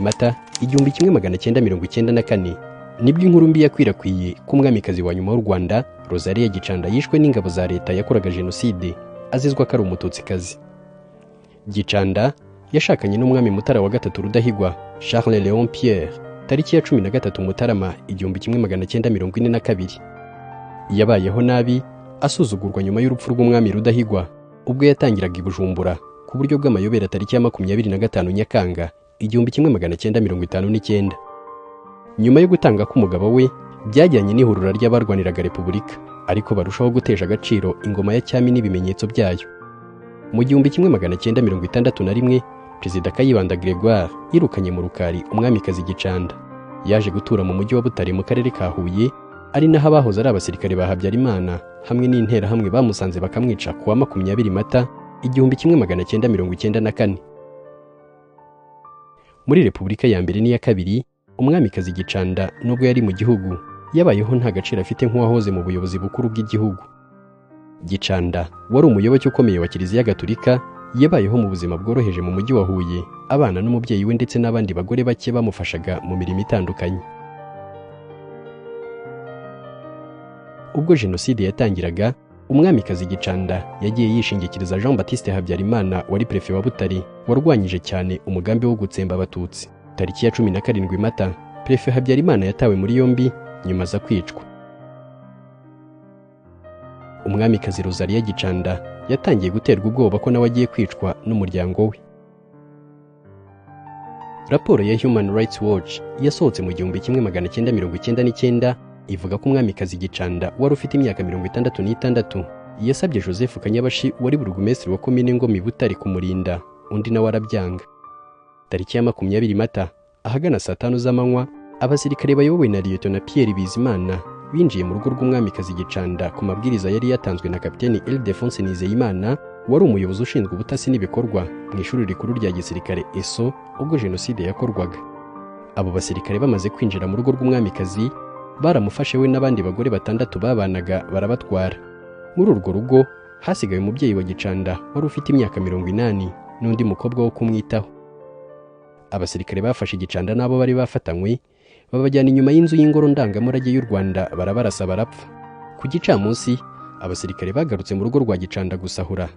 mata igihumbi kimwe magana cyenda mirongo icyenda na kane nibwo inkuru mbi yakwirakwiye ko umwamikazi wa nyuma w'u rwanda rosaliya gicanda yishwe n'ingabo za leta yakoraga jenoside azizwa ko ari umututsikazi gicanda yashakanye n'umwami mutara wa gatatu rudahigwa charles leon pierre tariki ya cumi na gatatu mutarama igihumbi kimwe magana cyenda mirongo ine na kabiri yabayeho nabi asuzugurwa nyuma y'urupfu rw'umwami rudahigwa ubwo yatangiraga i bujumbura ku buryo bw'amayobera tariki ya makumyabiri na gatanu nyakanga igihumbi kimwe magana cyenda mirongo itanu n'icyenda nyuma yo gutanga k'umugabo we byajyanye n'ihurura ry'abarwaniraga repubulika ariko barushaho gutesha agaciro ingoma ya cyami n'ibimenyetso byayo mu gihumbi kimwe magana cyenda mirongo itandatu na rimwe perezida kayibanda gregoire yirukanye mu rukari umwamikazi gicanda yaje gutura mu mujyi wa butare mu karere ka huye ari naho abahoze ari abasirikare ba habyarimana hamwe n'interahamwe bamusanze bakamwica ku wa makumyabiri mata igihumbi kimwe magana cyenda mirongo icyenda na kane muri repubulika ya mbere n'iya kabiri umwamikazi gicanda nubwo yari mu gihugu yabayeho nta gaciro afite nk'uwahoze mu buyobozi bukuru bw'igihugu gicanda wari umuyoboke ukomeye wa kiliziya gatulika yabayeho mu buzima bworoheje mu mujyi wa huye abana n'umubyeyi we ndetse n'abandi bagore bake bamufashaga mu mirimo itandukanye ubwo jenoside yatangiraga umwamikazi gicanda yagiye yishingikiriza jean batiste habyarimana wari perefe wa butare warwanyije cyane umugambi wo gutsemba abatutsi tariki ya cumi na karindwi mata perefe habyarimana yatawe muri yombi nyuma aza kwicwa umwamikazi rozaliya gicanda yatangiye guterwa ubwoba ko nawe agiye kwicwa n'umuryango we raporo ya human rights watch yasohotse mu gihumbi kimwe magana cyenda mirongo icyenda n'icyenda ivuga ko umwamikazi gicanda wari ufite imyaka mirongo itandatu n'itandatu yasabye joseph kanyabashi wari burugumesitiri wa komine ngoma i butare kumurinda undi nawe arabyanga tariki ya makumyabiri mata ahagana saa tanu z'amanywa abasirikare bayobowe na liyetona Pierre Bizimana binjiye mu rugo rw'umwamikazi Gicanda ku mabwiriza yari yatanzwe na kapiteni Ildefonse Nizeyimana wari umuyobozi ushinzwe ubutasi n'ibikorwa mu ishuri rikuru rya gisirikare ESO ubwo jenoside yakorwaga abo basirikare bamaze kwinjira mu rugo rw'umwamikazi baramufashe we n'abandi bagore batandatu babanaga barabatwara muri urwo rugo hasigaye umubyeyi wa Gicanda wari ufite imyaka mirongo inani n'undi mukobwa wo kumwitaho abasirikare bafashe igicanda n'abo bari bafatanywe babajyana inyuma y'inzu y'ingoro ndangamurage y'u rwanda barabarasa barapfa ku gicamunsi abasirikare bagarutse mu rugo rwa gicanda gusahura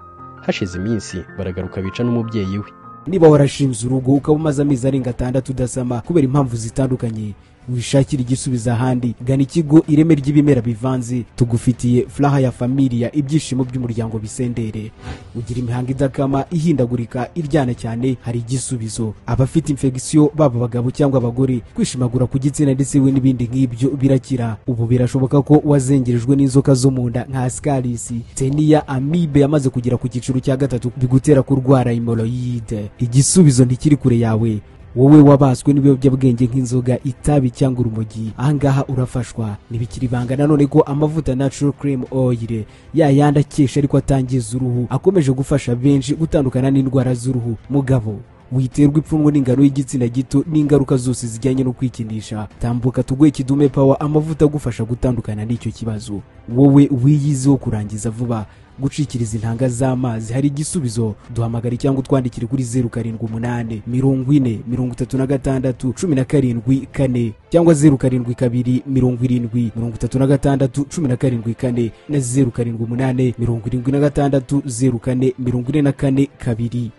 hashize iminsi baragaruka bica n'umubyeyi we niba warashinze urugo ukaba umaze amezi arenga atandatu udasama kubera impamvu zitandukanye wishakira igisubizo ahandi gana ikigo ireme ry'ibimera bivanze tugufitiye furaha ya familiya ibyishimo by'umuryango bisendere ugira imihanga idakama ihindagurika iryana cyane hari igisubizo abafite infegisiyo baba abagabo cyangwa abagore kwishimagura ku gitsina ndetse we n'ibindi nk'ibyo birakira ubu birashoboka ko wazengerejwe n'inzoka zo mu nda nka sikarisi teniya amibe yamaze kugera ku cyiciro cya gatatu bigutera kurwara imoroyide igisubizo ntikiri kure yawe wowe wabaswe n'ibiyobyabwenge nk'inzoga itabi cyangwa urumogi ahangaha urafashwa ntibikiri ibanga nanone ko amavuta natural cream oil ya yandi akesha ariko atangiza uruhu akomeje gufasha benshi gutandukana n'indwara z'uruhu mugabo witerwa ipfunwe n'ingano y'igitsina gito n'ingaruka zose zijyanye no kwikinisha tambuka tuguhe kidume pawa amavuta agufasha gutandukana n'icyo kibazo wowe wiyiziho kurangiza vuba gucikiriza intanga z'amazi hari igisubizo duhamagara cyangwa utwandikire kuri zeru karindwi umunani mirongo ine mirongo itatu na gatandatu cumi na karindwi kane cyangwa zeru karindwi kabiri mirongo irindwi mirongo itatu na gatandatu cumi na karindwi kane na zeru karindwi umunani mirongo irindwi na gatandatu zeru kane mirongo ine na kane kabiri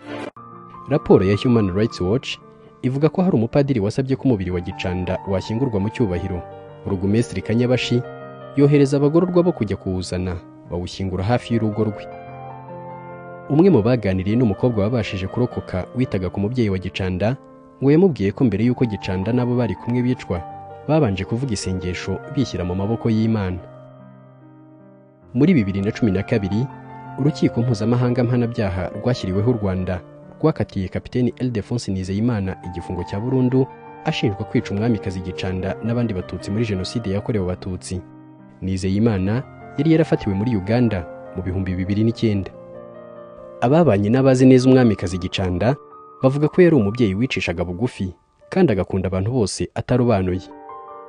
raporo ya human rights watch ivuga ko hari umupadiri wasabye ko umubiri wa gicanda washyingurwa mu cyubahiro burugumesitiri kanyabashi yohereza abagororwa bo kujya kuwuzana bawushyingura hafi y'urugo rwe umwe mu baganiriye n'umukobwa wabashije kurokoka witaga ku mubyeyi wa gicanda ngo yamubwiye ko mbere y'uko gicanda n'abo bari kumwe bicwa babanje kuvuga isengesho bishyira mu maboko y'imana muri bibiri na cumi na kabiri urukiko mpuzamahanga mpanabyaha rwashyiriweho u rwanda rwakatiye kapiteni Eldefonse Nizeyimana igifungo cya burundu ashinjwa kwica umwamikazi gicanda n'abandi batutsi muri jenoside yakorewe abatutsi Nizeyimana yari yarafatiwe muri Uganda mu bihumbi bibiri n'icyenda ababanye n'abazi neza umwamikazi gicanda bavuga ko yari umubyeyi wicishaga bugufi kandi agakunda abantu bose atarobanuye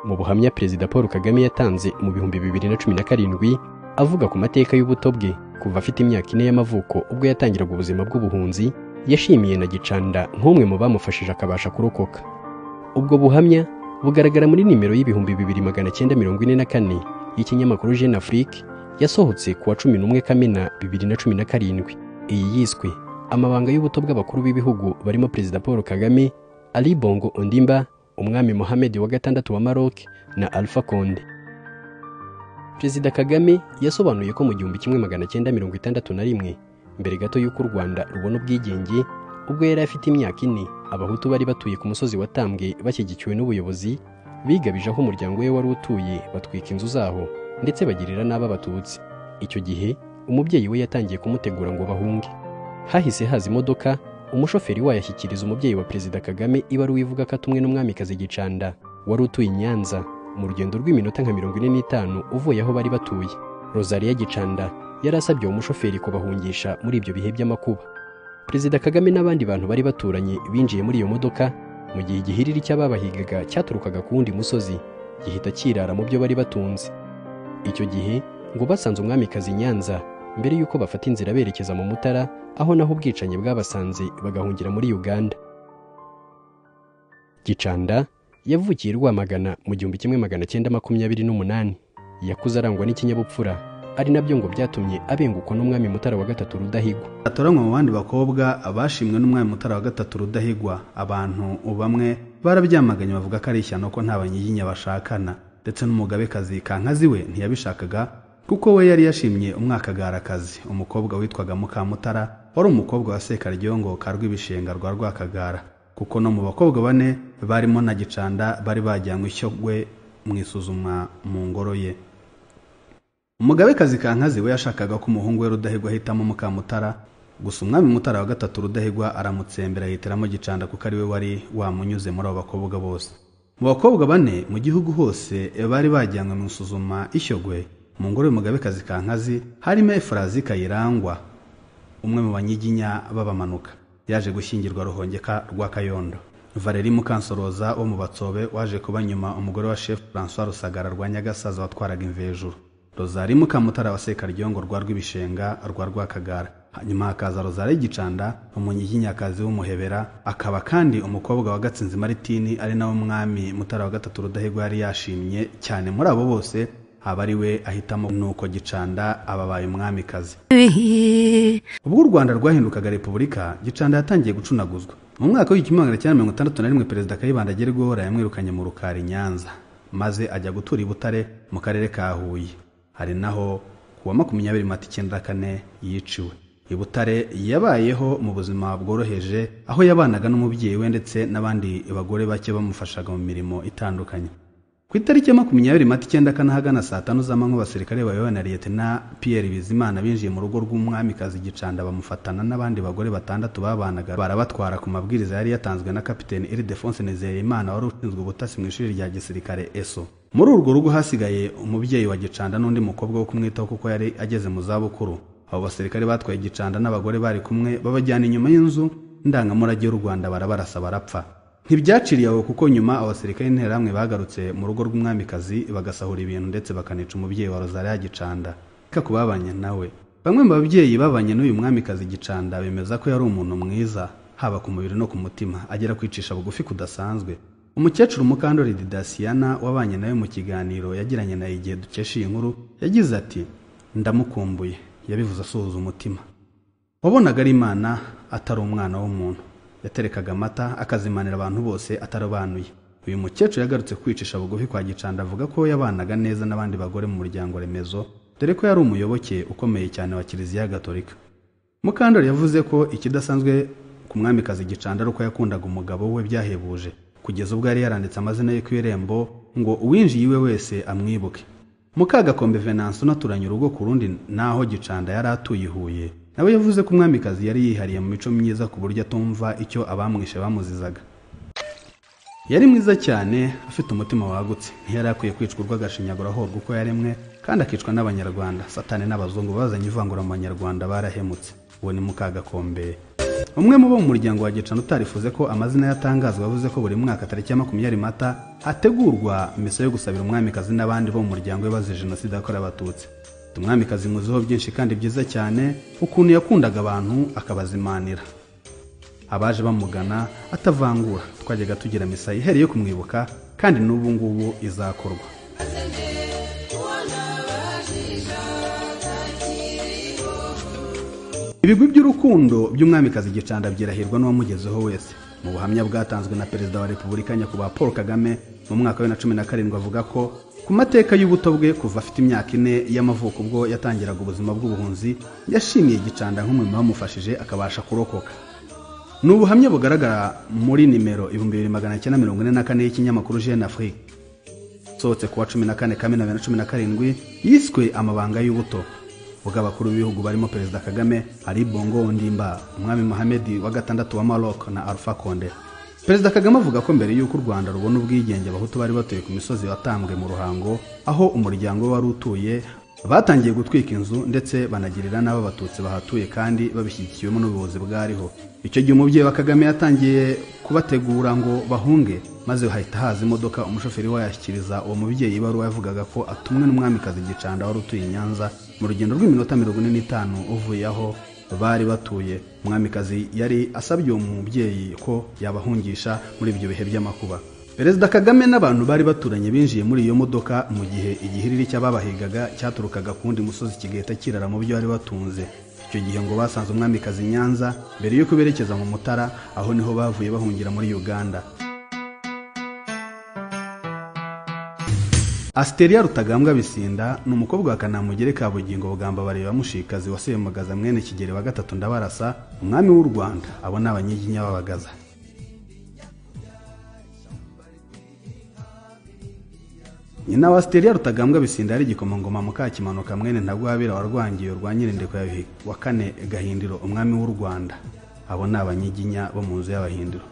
mu buhamya perezida paul kagame yatanze mu bihumbi bibiri na cumi na karindwi avuga ku mateka y'ubuto bwe kuva afite imyaka ine y'amavuko ubwo yatangiraga ubuzima bw'ubuhunzi yashimiye na gicanda nk'umwe mu bamufashije akabasha kurokoka ubwo buhamya bugaragara muri nimero y'ibihumbi bibiri magana cyenda mirongo ine na kane y'ikinyamakuru jeune afrique yasohotse ku wa cumi n'umwe kamena bibiri na cumi na karindwi iyi yiswe amabanga y'ubuto bw'abakuru b'ibihugu barimo perezida paul kagame ali bongo ondimba umwami mohamed wa gatandatu wa maroc na alpha konde perezida kagame yasobanuye ko mu gihumbi kimwe magana cyenda mirongo itandatu na rimwe mbere gato y'uko u rwanda rubona ubwigenge ubwo yari afite imyaka ine abahutu bari batuye ku musozi wa tambwe bashyigikiwe n'ubuyobozi bigabije aho umuryango we wari utuye batwika inzu zaho ndetse bagirira n'abo abatutsi icyo gihe umubyeyi we yatangiye kumutegura ngo bahunge hahise haza imodoka umushoferi wayo ashyikiriza umubyeyi wa perezida kagame ibaruwa ivuga ko atumwe n'umwamikazi gicanda wari utuye i nyanza mu rugendo rw'iminota nka mirongo ine n'itanu uvuye aho bari batuye rosaliya gicanda yari asabye uwo mushoferi kubahungisha muri ibyo bihe by'amakuba perezida kagame n'abandi bantu bari baturanye binjiye muri iyo modoka mu gihe igihiriri cy'ababahigaga cyaturukaga ku wundi musozi gihita kirara mu byo bari batunze icyo gihe ngo basanze umwamikazi i nyanza mbere y'uko bafata inzira berekeza mu mutara aho naho ubwicanyi bwabasanze bagahungira muri uganda gicanda yavukiye i rwamagana mu gihumbi kimwe magana cyenda makumyabiri n'umunani yakuze arangwa n'ikinyabupfura ari nabyo ngo byatumye abengukwa n'umwami mutara wa gatatu rudahigwa atoranywa mu bandi bakobwa abashimwe n'umwami mutara wa gatatu rudahigwa abantu bamwe barabyamaganye bavuga ko ari ishyano ko nta banyiginya bashakana ndetse n'umugabekazi kankazi we ntiyabishakaga kuko we yari yashimye umwakagarakazi umukobwa witwaga mukamutara wari umukobwa wa sekaryogo ka rw'ibishenga rwa rwakagara kuko no mu bakobwa bane barimo na gicanda bari bajyanywe ishyogwe mu isuzumwa mu ngoro ye umugabekazi kankazi we yashakaga ko umuhungu we rudahigwa ahitamo mukamutara gusa umwami mutara wa gatatu rudahigwa aramutsembera yihitiramo gicanda kuko ari we wari wamunyuze muri abo bakobwa bose mu bakobwa bane mu gihugu hose bari bajyanywe mu isuzuma ishyogwe mu ngoro y'umugabekazi kankazi harimo efurazi kayirangwa umwe mu banyiginya b'abamanuka yaje gushyingirwa ruhongeka rwa kayondo valeri mukansoroza wo mu batsobe waje kuba nyuma umugore wa chef francois rusagara rwa nyagasaza watwaraga imvejuru rozari mukamutara wa sekaryogo rwa rw'ibishenga rwa rwakagara hanyuma hakaza rozari gicanda umunyiginyakazi w'umuhebera akaba kandi umukobwa wa gatsinzi maritini ari nawe umwami mutara wa gatatu rudahigwa yari yashimye cyane muri abo bose aba ari we ahitamo nuko gicanda ababaye umwamikazi ubwo u rwanda rwahindukaga repubulika gicanda yatangiye gucunaguzwa mu mwaka w'igihumbi magana cyenda mirongo itandatu na rimwe perezida kayibanda gerwaho yamwirukanye mu rukari nyanza maze ajya gutura i butare mu karere ka huye hari naho kuwa makumyabiri mata icyenda kane yiciwe i butare yabayeho mu buzima bworoheje aho yabanaga n'umubyeyi we ndetse n'abandi bagore bake bamufashaga mu mirimo itandukanye ku itariki ya makumyabiri mata icyenda kane ahagana saa tanu z'amanywa abasirikare bayobowe na liyetena piyeri bizimana binjiye mu rugo rw'umwamikazi gicanda bamufatana n'abandi bagore batandatu babanaga barabatwara ku mabwiriza yari yatanzwe na kapiteni iridefonse nizeyimana wari ushinzwe ubutasi mu ishuri rya gisirikare eso muri urwo rugo hasigaye umubyeyi wa gicanda n'undi mukobwa wo kumwitaho kuko yari ageze mu zabukuru abo basirikare batwaye gicanda n'abagore bari kumwe babajyana inyuma y'inzu ndangamurage y'u rwanda barabarasa barapfa ntibyaciriye aho kuko nyuma abasirikare interahamwe bagarutse mu rugo rw'umwamikazi bagasahura ibintu ndetse bakanica umubyeyi wa rozariya gicanda reka ku babanye nawe bamwe mu babyeyi babanye n'uyu mwamikazi gicanda bemeza ko yari umuntu mwiza haba ku mubiri no ku mutima agera kwicisha bugufi kudasanzwe umukecuru mukandori didasiyana wabanye nawe mu kiganiro yagiranye nawe igihe dukesha iyi nkuru yagize ati ndamukumbuye yabivuze asuhuza umutima wabonaga ari imana atari umwana w'umuntu yaterekaga amata akazimanira abantu bose atarobanuye uyu mukecuru yagarutse kwicisha bugufi kwa gicanda avuga ko yabanaga neza n'abandi bagore mu muryango remezo dore ko yari umuyoboke ukomeye cyane wa kiliziya gatolika mukandori yavuze ko ikidasanzwe ku mwamikazi gicanda ari uko yakundaga umugabo we byahebuje kugeza ubwo yari yaranditse amazina ye ku irembo ngo uwinjiye iwe wese amwibuke mukagakombe venanse unaturanye urugo ku rundi naho gicanda yari atuye i huye nawe yavuze ko umwamikazi yari yihariye mu mico myiza ku buryo atumva icyo abamwishe bamuzizaga yari mwiza cyane afite umutima wagutse ntiyari akwiye kwicwa urw'agashinyagura ahorwa uko yaremwe kandi akicwa n'abanyarwanda satani n'abazungu bazanye ivangura mu banyarwanda barahemutse uwo ni mukagakombe umwe mu bo mu muryango wa gicana utarifuze ko amazina yatangazwa yavuze ko buri mwaka tariki ya makumyabiri mata hategurwa misa yo gusabira umwamikazi n'abandi bo mu muryango we bazize jenoside yakorewe abatutsi umwamikazi muziho byinshi kandi byiza cyane ukuntu yakundaga abantu akabazimanira abaje bamugana atavangura twajyaga tugira misa ihereye yo kumwibuka kandi n'ubu ngubu izakorwa ibigwi by'urukundo by'umwamikazi gicanda byirahirwa n'uwamugezeho wese mu buhamya bwatanzwe na perezida wa repubulika nyakubahwa paul kagame mu mwaka wa na cumi na karindwi avuga ko ku mateka y'ubuto bwe kuva afite imyaka ine y'amavuko ubwo yatangiraga ubuzima bw'ubuhunzi yashimiye gicanda nk'umwe wamufashije akabasha kurokoka ni ubuhamya bugaragara muri nimero ibihumbi bibiri magana cyenda mirongo ine na kane y'ikinyamakuru jeune afrique usohotse kuwa cumi na kane kamena bibiri na cumi na karindwi yiswe amabanga y'ubuto bw'abakuru b'ibihugu barimo perezida kagame ali bongo ondimba umwami muhamedi wa gatandatu wa maroc na alpha konde perezida kagame avuga ko mbere y'uko u rwanda rubona ubwigenge abahutu bari batuye ku misozi watambwe mu ruhango aho umuryango we wari utuye batangiye gutwika inzu ndetse banagirira n'abo abatutsi bahatuye kandi babishyigikiwemo n'ubuyobozi bwariho icyo gihe umubyeyi wa kagame yatangiye kubategura ngo bahunge maze hahita haza imodoka umushoferi wayashyikiriza uwo mubyeyi ibaruwa yavugaga ko atumwe n'umwamikazi gicanda wari utuye i nyanza mu rugendo rw'iminota mirongo ine n'itanu uvuye aho bari batuye umwamikazi yari asabye uwo mubyeyi ko yabahungisha muri ibyo bihe by'amakuba perezida kagame n'abantu bari baturanye binjiye muri iyo modoka mu gihe igihiriri cy'ababahigaga cyaturukaga ku wundi musozi kigahita kirara mu byo bari batunze icyo gihe ngo basanze umwamikazi nyanza mbere y'uko berekeza mu mutara aho niho bavuye bahungira muri uganda asiteria rutagambwa bisinda ni umukobwa wa kanamugere ka bugingo bugamba bareba mushikazi wasembagaza mwene kigeri wa gatatu ndabarasa umwami w'u rwanda abo ni abanyiginya b'abagaza nyina wa asiteria rutagambwa bisinda yari igikomangoma mukakimanuka mwene ntagwabira wa rwangiyo rwa nyirindiko ya bihi wa kane gahindiro umwami w'u rwanda abo ni abanyiginya bo mu nzu y'abahindiro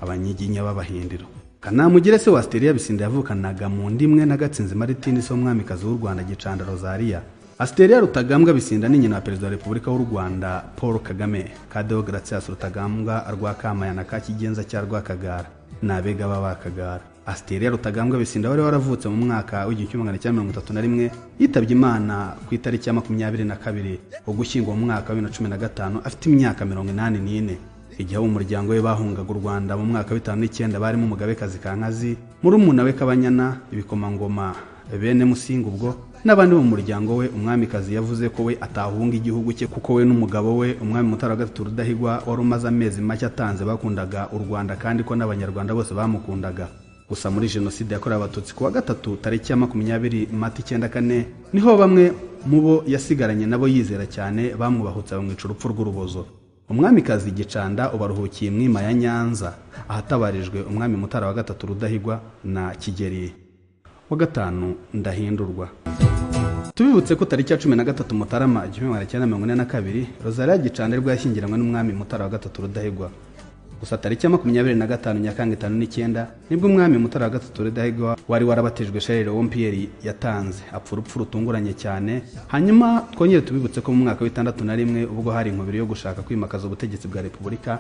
abanyiginya b'abahindiro kanamugire se wa asiteria bisinda yavukanaga mu ndimwe na gatsinzi maritini se w'umwamikazi w'u rwanda gicanda rozariya asiteria rutagambwa bisinda ni nyina wa perezida wa repubulika w'u rwanda paul kagame kadeho gracias rutagambwa rwa kamayana ka kigenza cya rwakagara ni abega b'abakagara asiteria rutagambwa bisinda wari waravutse mu mwaka w'igihumbi kimwe magana cyenda mirongo itatu na rimwe yitabye imana ku itariki ya makumyabiri na kabiri ugushyingo mu mwaka wa bibiri na cumi na gatanu afite imyaka mirongo inani n'ine igihe abo mu muryango we bahungaga u rwanda mu mwaka w'itanu n'icyenda barimo umugabekazi kankazi murumuna we kabanyana ibikomangoma bene musinga ubwo n'abandi bo mu muryango we umwamikazi yavuze ko we atahunga igihugu cye kuko we n'umugabo we umwami mutara wa gatatu rudahigwa wari umaze amezi make atanze bakundaga u rwanda kandi ko n'abanyarwanda bose bamukundaga gusa muri jenoside yakorewe abatutsi ku wa gatatu tariki ya makumyabiri mata icyenda kane niho bamwe mu bo yasigaranye nabo yizera cyane bamwubahutse bamwica urupfu rw'urubozo umwamikazi gicanda ubaruhukiye imwima ya nyanza ahatabarijwe umwami mutara wa gatatu rudahigwa na kigeri wa gatanu ndahindurwa tubibutse ko tariki ya cumi na gatatu mutarama igihumbi magana cyenda mirongo ine na kabiri rozariya gicanda aribwo yashyingiranywe n'umwami mutara wa gatatu rudahigwa gusa tariki ya makumyabiri na gatanu nyakanga itanu n'icyenda nibwo umwami mutara wa gatatu rudahigwa wari warabatijwe sharire wompiyeri yatanze apfa urupfu rutunguranye cyane hanyuma twongere tubibutse ko mu mwaka w'itandatu na rimwe ubwo hari inkubiri yo gushaka kwimakaza ubutegetsi bwa repubulika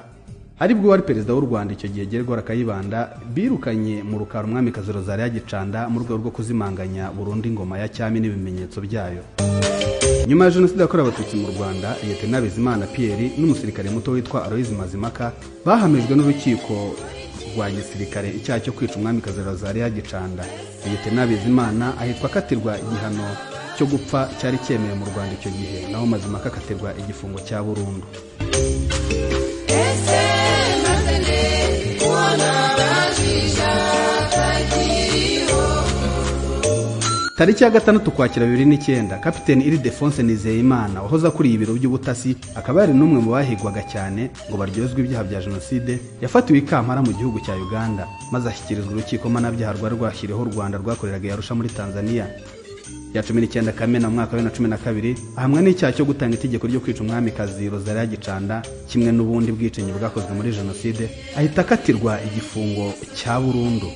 aribwo wari perezida w'u rwanda icyo gihe geragora kayibanda birukanye mu rukara umwamikazi rozari yagicanda mu rwego rwo kuzimanganya burundu ingoma ya cyami n'ibimenyetso byayo nyuma ya jenoside yakorewe abatutsi mu rwanda liyetena bizimana pierre n'umusirikare muto witwa aloyizi mazimaka bahamijwe n'urukiko rwa gisirikare icyaha cyo kwica umwamikazi rozari yagicanda liyetena bizimana ahitwa akatirwa igihano cyo gupfa cyari cyemewe mu rwanda icyo gihe naho mazimaka akatirwa igifungo cya burundu tariki ya gatandatu kwakira bibiri n'icyenda kapiteni iridefonse nizeyimana wahoze akuriye ibiro by'ubutasi akaba yari n'umwe mu bahigwaga cyane ngo baryozwe ibyaha bya jenoside yafatiwe ikampara mu gihugu cya uganda maze ashyikirizwa urukiko mpanabyaha rwari rwashyiriweho u rwanda rwakoreraga yarusha muri tanzania ya cumi n'icyenda kamena mu mwaka wa bibiri na cumi na kabiri ahamwa n'icyaha cyo gutanga itegeko ryo kwica umwamikazi rozariya gicanda kimwe n'ubundi bwicanyi bwakozwe muri jenoside ahita akatirwa igifungo cya burundu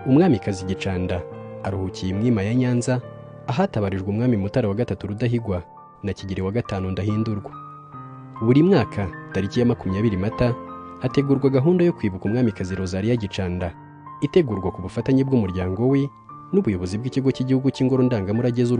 umwamikazi gicanda aruhukiye imwima ya nyanza ahatabarijwe umwami mutara wa gatatu rudahigwa na kigeri wa gatanu ndahindurwa buri mwaka tariki ya makumyabiri mata hategurwa gahunda yo kwibuka umwamikazi rozariya gicanda itegurwa ku bufatanye bw'umuryango we n'ubuyobozi bw'ikigo cy'igihugu cy'ingoro ndangamurage z'u